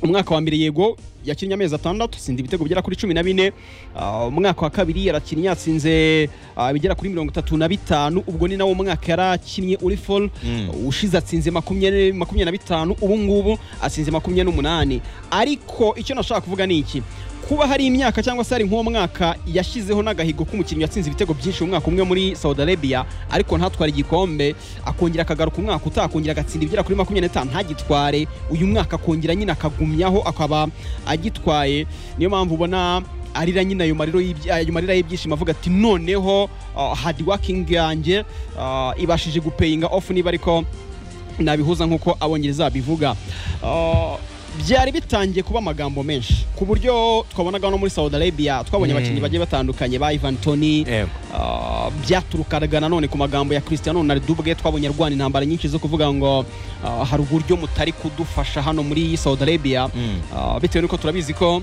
umwaka wa mbere yego yakinnye amezi atandatu atsinda ibitego bigera kuri cumi na bine Ah, umwaka wa kabiri yarakinnye yatsinze ah, bigera kuri mirongo itatu na bitanu ubwo ni nawo umwaka yarakinnye uri foru ushize atsinze makumyabiri makumyabiri na bitanu ubu ngubu atsinze makumyabiri n'umunani ariko icyo nashaka kuvuga ni iki kuba hari imyaka cyangwa se hari nk'uwo mwaka yashyizeho n'agahigo k'umukinnyi watsinze ibitego byinshi mu mwaka umwe muri saudi arabia ariko ntatware igikombe akongera akagaruka umwaka utaha akongera agatsinda ibigera kuri makumyabiri n'itanu ntagitware uyu mwaka akongera nyine akagumyaho akaba agitwaye niyo mpamvu ubona arira nyine ayo marira y'ibyi- ayo marira y'ibyishimo avuga ati noneho hadi wakingi yanjye ah, ibashije gupeyinga ofu niba ariko nabihuza nk'uko abongereza babivuga Ah, byari bitangiye kuba amagambo menshi ku buryo twabonaga no muri saudi arabia twabonye Mm. abakinnyi bagiye batandukanye ba ivan tony Yego. Ah, byaturukaga nanone ku magambo ya cristiano ronaldo ubwe twabonye arwana intambara nyinshi zo kuvuga ngo ah, hari uburyo mutari kudufasha hano muri saudi arabia Mm. Ah, bitewe n'uko turabizi ko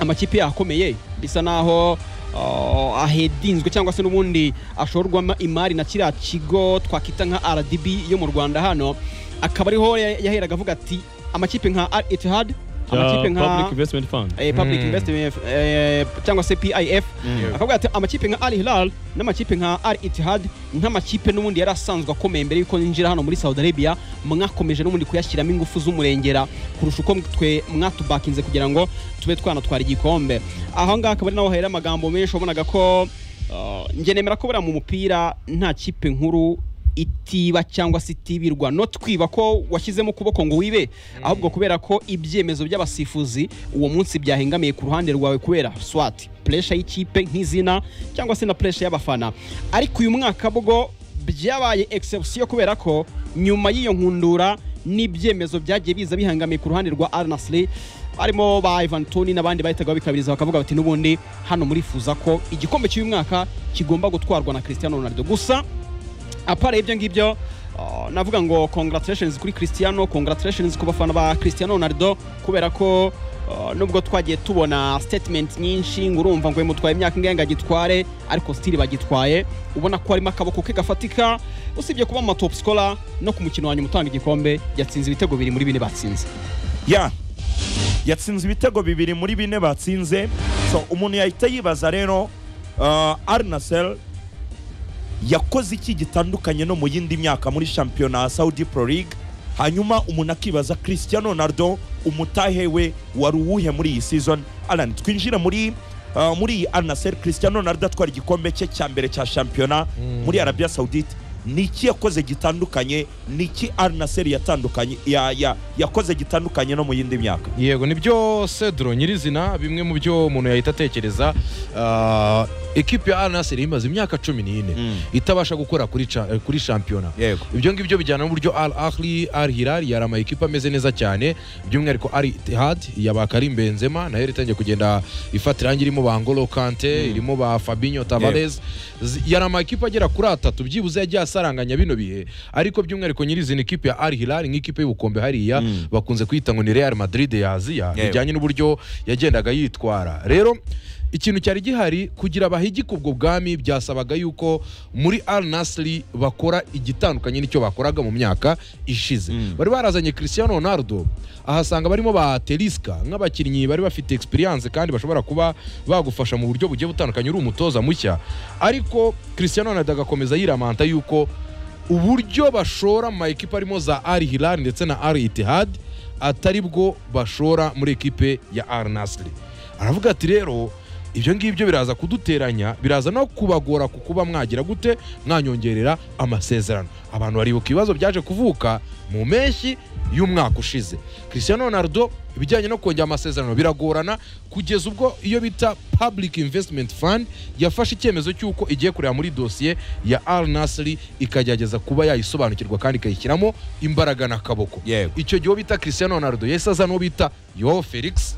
amakipe yakomeye bisa naho ah, ahedinzwe cyangwa se n'ubundi ashorwamo imari na kiriya kigo twakita nka rdb yo mu rwanda hano akaba ariho ya- yaheraga avuga ati amakipe nka al ittihad amakipe Public nka Investment Fund. eh, public Mm. investment eh, cyangwa se pif Mm. akavuga ati amakipe nka al hilal n'amakipe nka al ittihad nk'amakipe n'ubundi yari asanzwe akomeye mbere y'uko yinjira hano muri saudi arabia mwakomeje n'ubundi kuyashyiramo ingufu z'umurengera kurusha uko twe mwatubakinze kugira ngo tube twanatwara igikombe aho ngaho akaba ari naho hahera amagambo menshi wabonaga ko uh, njye nemera ko buriya mu mupira nta kipe nkuru itiba cyangwa se itibirwa no twiba ko washyizemo ukuboko ngo wibe ahubwo kubera ko ibyemezo by'abasifuzi uwo munsi byahengamiye ku ruhande rwawe kubera swat puresha y'ikipe nk'izina cyangwa se na puresha y'abafana ariko uyu mwaka bwo byabaye exception kubera ko nyuma y'iyo nkundura n'ibyemezo byagiye biza bihangamiye ku ruhande rwa Al Nassr harimo ba Ivan Toni n'abandi bahitaga babikabiriza bakavuga bati n'ubundi hano murifuza ko igikombe cy'uyu mwaka kigomba gutwarwa na Cristiano Ronaldo gusa apara ibyo ngibyo uh, navuga ngo congratulations kuri Cristiano congratulations ku bafana ba Cristiano Ronaldo kubera ko uh, nubwo twagiye tubona statement nyinshi ngo urumva ngo mutwaye imyaka ingahe ngo agitware ariko still bagitwaye ubona ko harimo akaboko ke gafatika usibye kuba mu ma top scorer no ku mukino wa nyuma utanga igikombe yatsinze ibitego bibiri muri bine batsinze ya yatsinze ibitego bibiri muri bine batsinze so umuntu yahita yibaza rero uh, arnasel yakoze iki gitandukanye no mu yindi myaka muri shampiyona ya saudi pro league hanyuma umuntu akibaza cristiano ronaldo umutahe we wari uwuhe muri iyi season alan twinjire muri uh, muri iyi arnasel cristiano ronaldo atwara igikombe cye cya mbere cya shampiyona muri arabia saudite ni iki yakoze gitandukanye ni iki arnasel yatandukanye ya, ya, yakoze gitandukanye no mu yindi myaka yego ni byo cedro nyirizina bimwe mu byo umuntu yahita atekereza Ah, ekipi ya aranaseri imaze imyaka cumi n'ine Mm. itabasha gukora kuri cha- eh, kuri shampiyona yego ibyo ngibyo bijyana n'uburyo al ahli al hilal yari ama ekipa ameze neza cyane by'umwihariko al ittihad yaba karim benzema nayo yari itangiye kugenda ifata irangi irimo ba ngolo kante irimo ba fabinho tavares Z- yari ama ekipa agera kuri atatu byibuze yagiye asaranganya bino bihe ariko by'umwihariko nyirizina ikipe ya al hilal nk'ikipe y'ubukombe hariya Mm. bakunze kwita ngo ni real madrid ya aziya Yewe. bijyanye n'uburyo yagendaga yitwara rero ikintu cyari gihari kugira abahigike ubwo bwami byasabaga yuko muri al nasri bakora igitandukanye n'icyo bakoraga mu myaka ishize Mm. bari barazanye cristiano ronaldo ahasanga barimo ba teriska nk'abakinnyi bari bafite experience kandi bashobora kuba bagufasha mu buryo bugiye butandukanye uri umutoza mushya ariko cristiano ronaldo agakomeza yiramanta yuko uburyo bashora mu ma ekipa arimo za ari hilal ndetse na ari itihad atari bwo bashora muri ekipe ya ari nasiri aravuga ati rero ibyo ngibyo biraza kuduteranya biraza no kubagora ku kuba mwagira gute mwanyongerera amasezerano abantu baribuka ibibazo byaje kuvuka mu mpeshyi y'umwaka ushize cristiano ronaldo ibijyanye no kongera amasezerano biragorana kugeza ubwo iyo bita public investment fund yafashe icyemezo cy'uko igiye kureba muri dosiye ya al nasri ikagerageza kuba yayisobanukirwa kandi ikayishyiramo imbaraga n'akaboko yego icyo gihe uwo bita cristiano ronaldo yahise azana uwo bita yo felix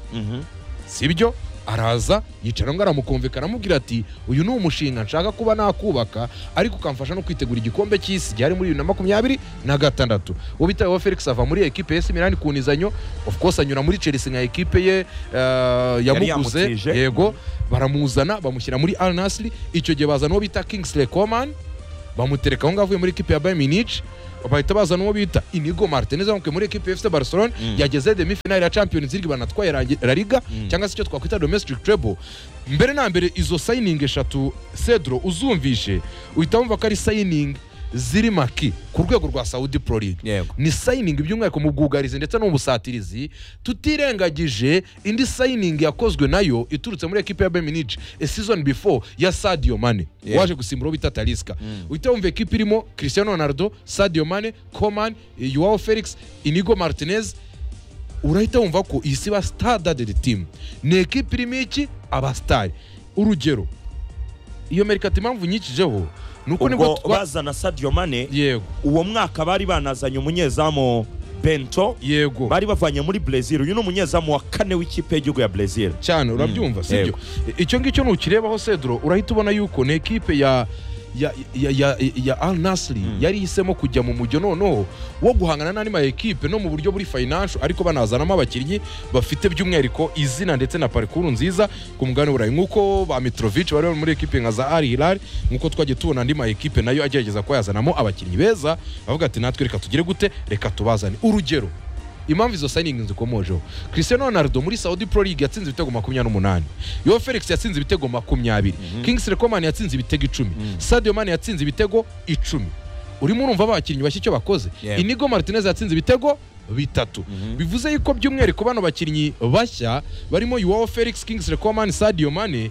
sibyo araza yicara ngo aramukumvikana amubwira ati uyu ni umushinga nshaka kuba nakubaka ariko ukamfasha no kwitegura igikombe cy'isi gihari muri bibiri na makumyabiri na gatandatu uwo bitaweho felix ava muri ekipe ya simirani ku nizanyo of course anyura muri chelsea nka ekipe ye eh, yamuguze yamutije. yego baramuzana bamushyira muri al nasri icyo gihe bazana uwo bita kingsley coman bamutereka aho ngaho avuye muri ekipe ya bayern munich bahita bazana uwo bita inigo martinez wamukuye muri ekipi efuse barcelone Mm. yageze demifinali ya champions league banatwaye Ra- la liga Mm. cyangwa se icyo twakwita domestic treble mbere na mbere izo sayiningi eshatu cedro uzumvishe uhita wumva ko ari sayiningi ziri maki ku rwego rwa saudi pro league yego ni sayiningi by'umwihariko mu bwugarizi ndetse no mu busatirizi tutirengagije indi sayiningi yakozwe nayo iturutse muri ekipe ya beminich a season before ya sadio mane Yeah. waje gusimbura uwo bita taliska uhita wumva ekipe irimo cristiano ronaldo sadio mane coman yuwao felix inigo martinez urahita wumva ko iyi si ba stadadedi timu ni ekipe irimo iki abasitari urugero iyo merikati impamvu nyikijeho ni uko nibwo ubwo twa bazana sadio mane yego uwo mwaka bari banazanye umunyezamu bento yego bari bavanye muri brezil uyu ni umunyezamu wa kane w'ikipe y'igihugu ya brezil cyane urabyumva si byo yego. icyo ngicyo nukirebaho cedro urahita ubona yuko ni ekipe ya ya ya ya, ya al nasri yari ihisemo kujya mu mujyo noneho wo guhangana n'andi ma ekipe no mu buryo buri financial ariko banazanamo abakinnyi bafite by'umwihariko izina ndetse na parikuru nziza ku mugabane w'uburayi nk'uko ba mitrovic bari bari muri ekipe nka za ari hilal nk'uko twagiye tubona andi ma ekipe nayo agerageza kuba yazanamo abakinnyi beza bavuga ati natwe reka tugire gute reka tubazane urugero impamvu izo sayiningi zikomojeho cristiano ronaldo muri saudi pro league yatsinze ibitego makumyabiri n'umunani yo felix yatsinze ibitego makumyabiri kingsley coman yatsinze ibitego icumi sadio mane yatsinze ibitego icumi urimo urumva abakinnyi bashya icyo bakoze Yeah. inigo martinez yatsinze ibitego bitatu bivuze yuko by'umwihariko bano bakinnyi bashya barimo yuwawo felix kingsley coman sadio mane